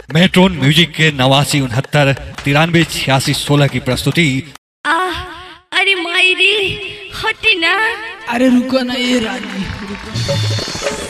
matron music के नवासी उनहत्तर तिरानवे छियासी सोलह की प्रस्तुति आह अरे माई रे हटे ना अरे रुको ना ये रानी रुको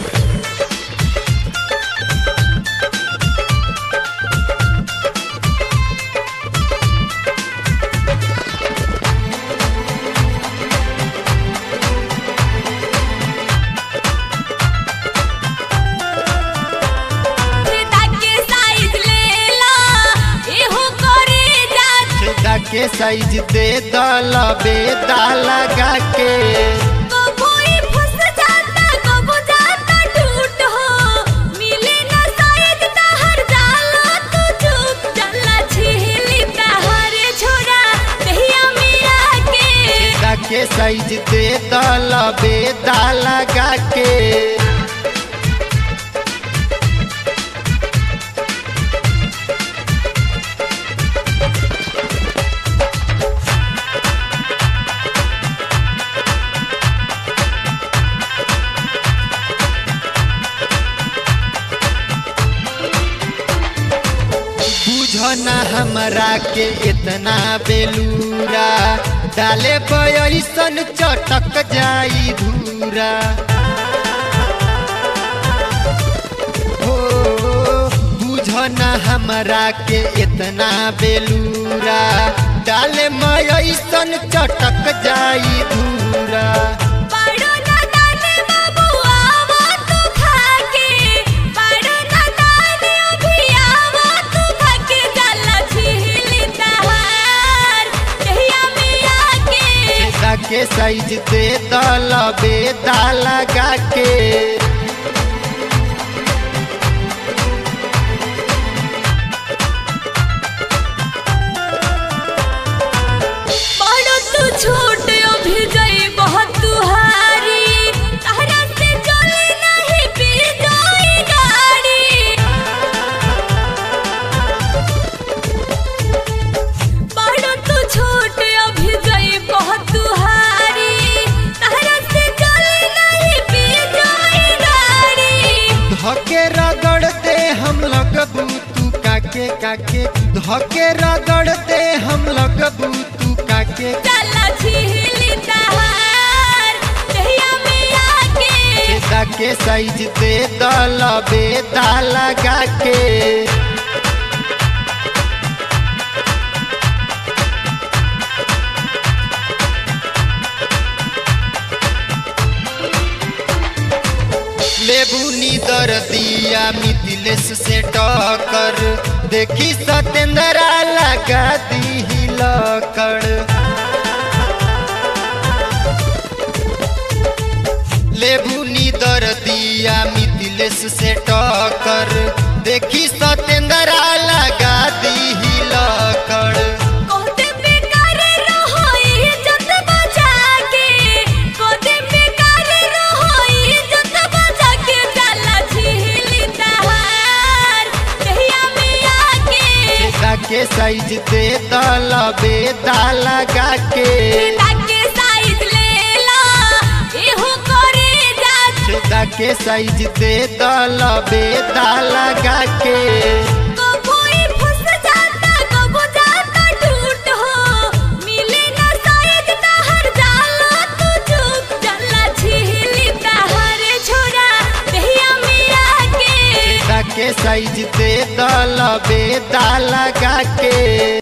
ताके साइज ले ला एहो करे जा छेदा के साइज दे दल बेदा लगा के कोई फंस जाता कबो जाता टूट हो मिले ना साइज तहर जाला तू चुप चला छिली तहर छोरा दहिया मिया के छेदा के साइज दे दल बेदा लगा के बुझना हमरा के इतना बेलूरा डाले पैसन चटक जाई धूरा हो बुझना हमरा के इतना बेलूरा डाले मैसन चटक जाई धूरा पाड़ो ना दाने बाबू आवो तू खाके पाड़ो ना दाने अभी आवो तू खाके जाला छिली तहार दहिया मिया के छेदा के साइज दे दल बेदा लगा के पाड़ो तू छोट अभी गई बहुत तुहारी तहरा से चले नहीं पी जाई गाड़ी पाड़ो तू छोट अभी गई बहुत तुहारी तहरा से चले नहीं पी जाई गाड़ी धके रगड़ते हम लगबू तू काके काके धके रगड़ते हम लगबू तू काके चला छिली तहार दहिया में आके छेदा के साइज दे दल बेदा लगा के लेबू नीदर दिया मिथिलेश से टक्कर देखी सतेंद्रा लगा दी लकड़ लेबू नीदर दिया मिथिलेश से टक्कर देखी सतेंद्रा लगा दी लकड़ कोते बेकार रहो इज्जत बचा के कोते बेकार रहो इज्जत बचा के चला छिली तहार दहिया में आके छेदा के साइज दे दल बेदा लगा के ताके साइज ले ला एहो करे जा छेदा के साइज दे दल बेदा लगा के कोई फंस जाता कबो जाता टूट हो मिले ना साइज तहर जाला तू चुप चला छिली तहर छोरा दहिया में आके छेदा के साइज दे दल बेदा लगा के